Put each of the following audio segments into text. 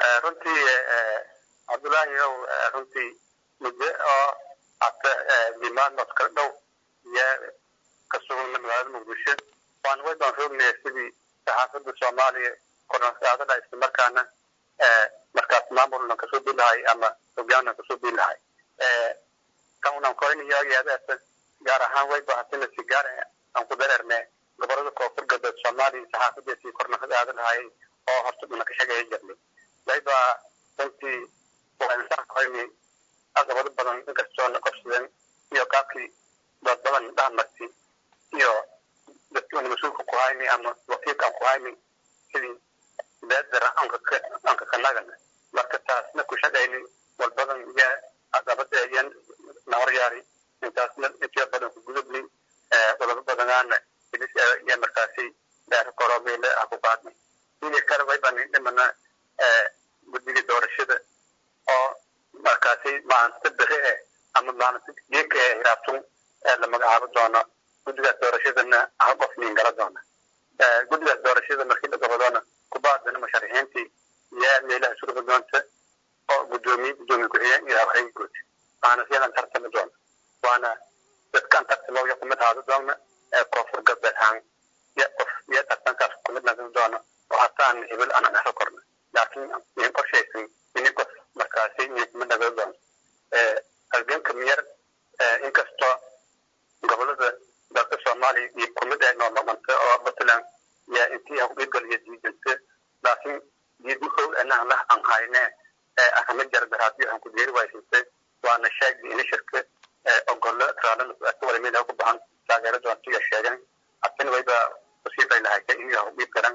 runtii cabdullaahi ow runtii muddo oo hata dimaadnood kala dhow iyo ka sugna magaalada muqdisho waan way baan roognaya sidii saxaafadda soomaaliya kornsaadada islamarkaana markaas maamulna kasoo bilahay ama hogaanna kasoo bilahay kaunan koynayaagaadaasa gaar ahaan way bahatina si gaar aan ku dareerne gobolada koonfur galbeed soomaaliya saxaafadiisii kornasadaada lahayay oo horta dhuna ka shaqeeya jirnay wayba runtii waan koyni caqabado badan inkastoo na qabsadeen iyo qaabkii dad badan dhahmarti iyo dadkii una mas-uulka ku hayni ama wakiilka aan ku hayni sidii beedara anka kanagana marka taasna ku shaqayni walbadan iyo caqabada iyo nawaryaari intaasna intiya badan ku gudubni wadaba badanaana iyo markaasi daara koroobeyle ah ku qaadnay sidii kale waybaan dhimana guddiga doorashada oo markaasi maalinta beri eh ama maalinta geeka ee hiraabtun la magacaabo doono guddigaas doorashadana hal qof nin gala doona guddigaas doorashada markii la gabadoona kubaadana musharaxiintii iyo meelaha surga doonta oo gudoomiye gudoomiye ku-xigeen iyo habxay guud waana siyadan tartami doona waana dadkan tartamo iyo kumid haado doona koonfur galbeed haan iyo qof iyo tartankaas kumid nagan doona oo hataan hebel aan dhexo korna laakiin in qorshaysan ini qof markaasi iyo kumid nagan doona halganka miyar inkastoo gobolada dalka soomaaliya iyo kumid ay nooma dhanta oo puntland iyo intii hawdhigaliyo diidanta laakiin diidma howl anaan lah aan hayne ahama jarbaraadyo aan ku deeri waysantay waana sheegdi ini shirka ogolo raalana walimida ku bahan taageero doontiga sheegan hatina wayba wasiifay lahaytay in hawdhiib garan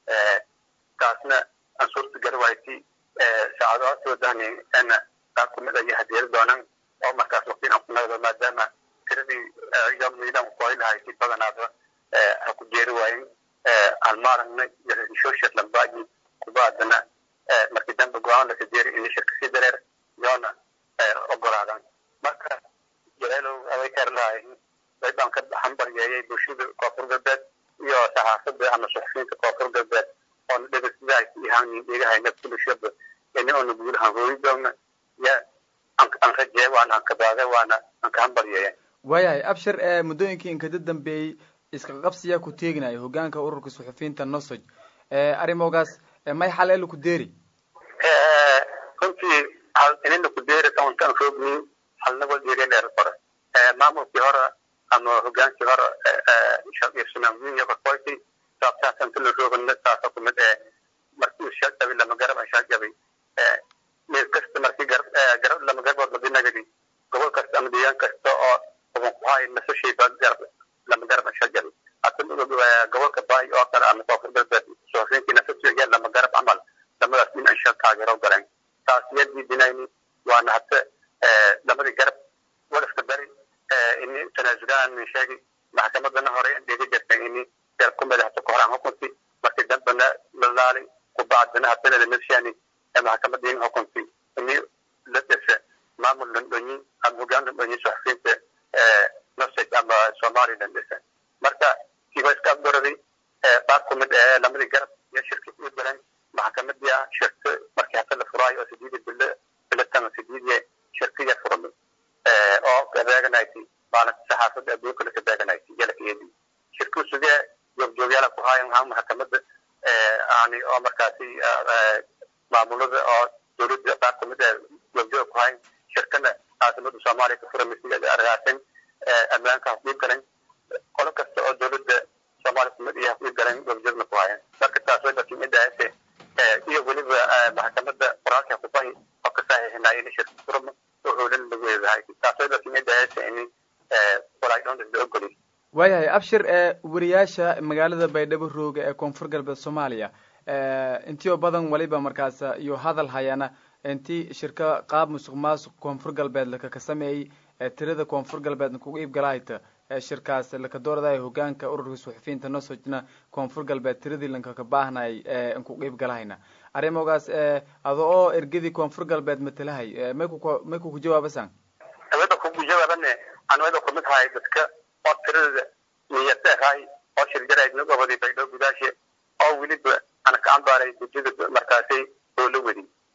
taasna aan suurta gari wayti saacado soo dahni ana qaar kumid ayo hadeeri doonan oo markaas waqtiin aan ku nagdo maadaama tiradii yomnidan kuay lahayti badanaaba ha ku jeeri waayin almaaragna social lambaaji kubaadana markii dambe go-aan laka jeeri ini shirka sii dareer yoona ogolaadan marka jareelow aday kar lahay way baan ka hambaryeeyay bulshada koonfur galbeed iyo saxaafada ama suxufiyiinta koonfur galbeed oona dhegeysidahay ihaan dhegahayna kulishaba ini oona guulahan hooyi doona ya aan rajee waana aan kabaade waana aan ka hambaryeeya waayahay abshir ee muddooyinkii inkada dambeeyey iska qabsiyaa ku teeginayo hogaanka ururka suxufiyiinta nosoj arrimogaas may xaleelo ku deeri runtii hal inina ku deeri kauntaan roogni halna wal deeri dheer qore maamulkii hore ama hogaankii hore shamamiya korkoyti saabtaasan tula roogana saasa kumid ee markii shagabi lama garab shagabi meel kasta markii garab lama garbood ladinagadi gobol kasta ama deegaan kasta oo uban ku hay nasashayba garab lama garab shagabi hata gobolka baay oo kale ama koonfur galbeed suxufiyiintii nasashaya lama garab camal lamadaas in ansha taageero galeen taas iyo diidinayni waana hata lamadii garab wadafka bari ini tanaasulaan sheegi maxkamadana hore dhiga jirtay ini garab ku madaxta kohoraan hukunti markii dambena lalaali kubacdana hatana lamashani maxkamadii hukunti ini la dhisa maamul landhonyi ama hogaan landhonyi suxufiyiinta nosej ama somaliland dhisa marka kiiba iska abdoradi qaar kumid ee lamadii garab iyo shirkii u galeen maxkamadii shirka markii hata la furaayo oo sideedi bilo bilatama sideediye shirkiya furmi oo kabeeganayti maalinta saxaafada adduunka laka beeganayti jalakiyadii shirkuu sugee joogjoogyaala ku haayan haa maxkamada yani oo markaasi maamulada oo dowladda qaar kamid ee joogjoog ku hayan shirkana caasimada soomaaliya ka furamay argaasin ammaanka hafdhiib galan qolo kasta oo dowladda soomaaliya kumid iyo hafdhiib galan joogjoogna ku hayan marka taas way dadkii midahase iyo weliba maxkamada qoraalka kubahi oo ka saxiixinaya in shirka furma oo howlan lagu eedahay taas way dadkii midahase in walaydhoonda la ogoliy waayahay abshir ee wariyaasha magaalada baydhabo rooga ee koonfur galbeed soomaaliya intiyo badan waliba markaas iyo hadal hayana intii shirka qaab musuq maasuq koonfur galbeed lakaka sameeyey tirada koonfur galbeed kugu iibgalahayta shirkaas laka dooradayo hogaanka ururka suxufiyiinta nosojna koonfur galbeed tiradii lankaka baahnay nkugu iibgalahayna arrimogaas ado oo ergadii koonfur galbeed matalahay may ku may kuku jawaabasan awada kugu jawaabane anwada kumid hahay dadka oo tirada niyadahay oo shirjaraydna gobodii baydhabo gudaashe oo weliba ana ka cambaaray gudida markaasi oo la wadi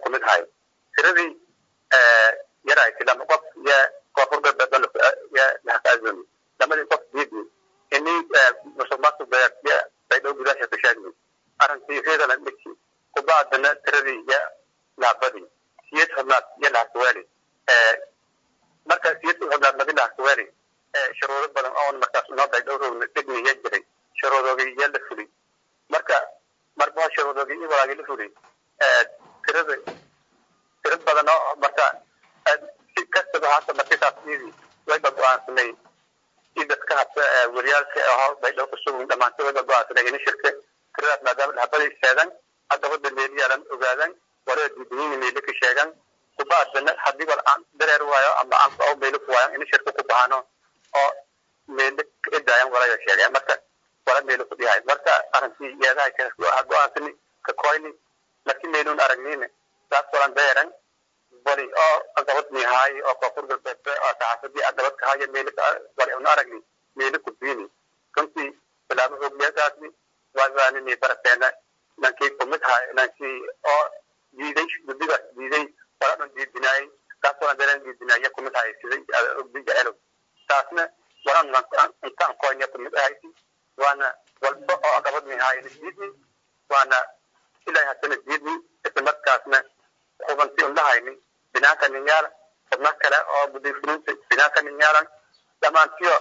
kumid ahay tiradii yarahayti lama qof iyo koonfur galbeed iyo lahakaazoni lamadii qof diidni ini musuq maasuq iyo baydhow gudaasha ka sheegni arrintii reedalan dhiki kubaadana tiradii iyo laabadii siyad xubnaad iyo lahakaweeli marka siyad xubnaad madi lahakaweeli shuruudo badan oon markaas noo baydhow roogna dhigniya jiray shuruudoogii iyo la fuli marka marba shuruudoogii iyo walaagii la fuli tirada tira badan oo marka si kastaba hata markisaas iyadii wayba go-aansanay si dadka hata wariyaalka aho baydhow kusugun dhamaantay wayba go-aansanay ini shirka tiradaas maadaama dhahabadii sheegan haddabada meeliyaalan ogaadan warada diidiyini meeli ka sheegan kubaadana haddii wal aan dareer waayo ama aan oo meeli ku waayan ini shirka ku bahano oo meeli idaayan walaga sheegaya marka wala meeli ku dhihay marka arrintii yeedaha go-aansani ka koyni markii meelun aragnina saas walan beeran wali oo agabad mihaay oo koonfur galbeed oo saxaafadii agabad kahaya meeli wali una aragni meeli ku biini runtii bilaabo hogliyadaasni waaanini barateena nankii kumid ahay nankii oo diiday guddigaas diiday wala dhan diidinaayay saas walan beeran diidinaaya kumid ahay siday ogdiga elow taasna walan intaan koynya kumid ahayti waana walba oo agabad mihaayna diidni waana ilaahay haddana diidni isla markaasna hubanti undhahayni binaanka ninyaala xubno kale oo gudayfulinta binaanka ninyaalan dhammaantiyo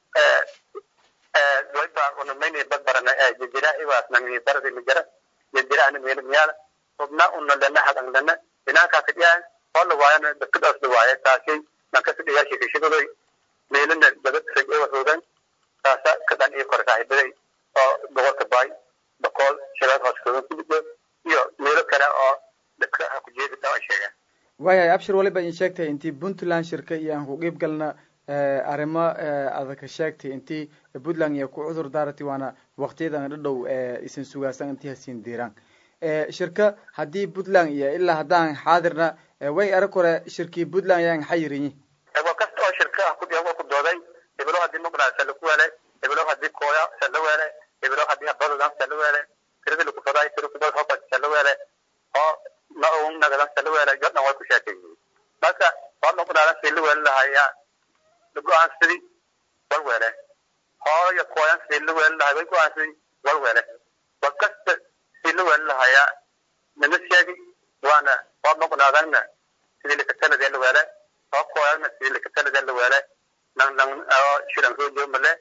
wayba unamayni badbarana jejira iwaasna baradi mijara jejira ana meeli miyaala xubna una lana hadan lana binaankaa kadhiyaa oo la waayana dadkadaas la waaya taasay nankasi dhigaashii kashibadoy meelina dabad rag ewa hoogan taasa kadan iyo kore saaxiibaday oo gobolka baay boqol shabeed hoos hoogan kudhigo iyo meelo kale oo dadka ha ku jeedi taa sheegaan waayahay abshir waliba in sheegtay intii puntland shirka iyo aan ku qiib galna arrimo adaka sheegtay intii puntland iyo ku cudur daarati waana waktiyadan dhadhow isin sugaasan intii hasiin diiraan shirka haddii puntland iyo ilaa haddaan xaadirna way arag hore shirkii puntland yaan xayirinyi wa kasta oo shirka ah kudhiya waa ku dooday hebelo haddii muqnaa sala ku weele hebelo haddii kooya sala weele hebelo haddii habadodan sala weele tirada lagu faday tira kubad hoba sala weele oo ma uun nagadan sala weele jodhan way ku sheekeeyeen marka waa muqnaadan sala weele lahaya go-aansadii wal weele hooyo kooyan sala weele lahay way go-aansadii wal weele wa kasta sala weele lahaya nana sheegi waana waa muqnaadanna sidii lakatalada la weele oo kooyanna sidii lakatalada la weele nan nan shiran rojo male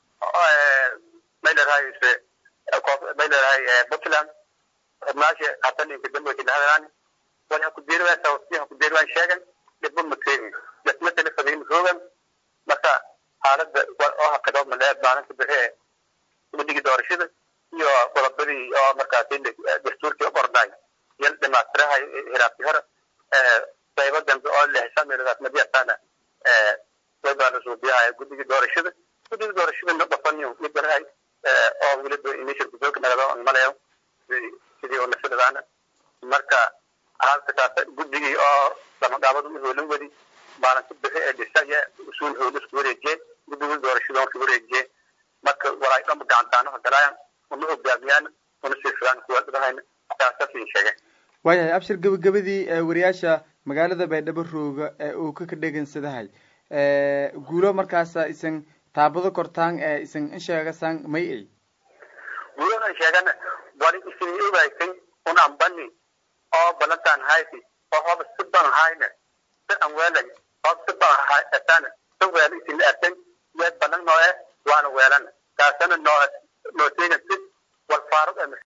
may leedahay may leedahay puntland xubnaasha hataninka dambe kilahadaan wala ku diirwaa sawtiha ku diirwaan sheegan dhibba ma keenin dadma tele fadiin hoogan marka xaaladda oo hakado male maalinta bixi guddiga doorashada iyo qodobadii oo markaasi dastuurkii qornay yal dhamaatirahay hiraabti hore qaybo dambe oo lehsa meeladaas madiyataana waybaa la suubiyahay guddiga doorashada guddiga doorashada na dhafaniyo midbarahay oo weliba inishir kusoka nagado malayo sidii oo nasidadaana marka halka taas guddigii oo damagaabada u hoolan wadi maalinta bixi ee dhisaya usuul hoola isku wareejiye guddiga doorashada on ka wareejiye marka walaay dhanba gacantaanaha galaayan una hogaamiyaan una siifiyaan kuwa dhadahayna taasasiin sheegay waayahay abshir gabagabadii wariyaasha magaalada baydhabo rooga ee uu ka ka dhegansadahay guulo markaasa isan taabado kortaan ee isan in sheegasaan may ay guulahan sheegana wali isin ogaysay un ambani oo balantaan hayti oo hoba siban hayna si an weelay hoba siban hayatana si weela isin artay yeed balan nooe waana weelana taasana noo noo sheegan si wal faarud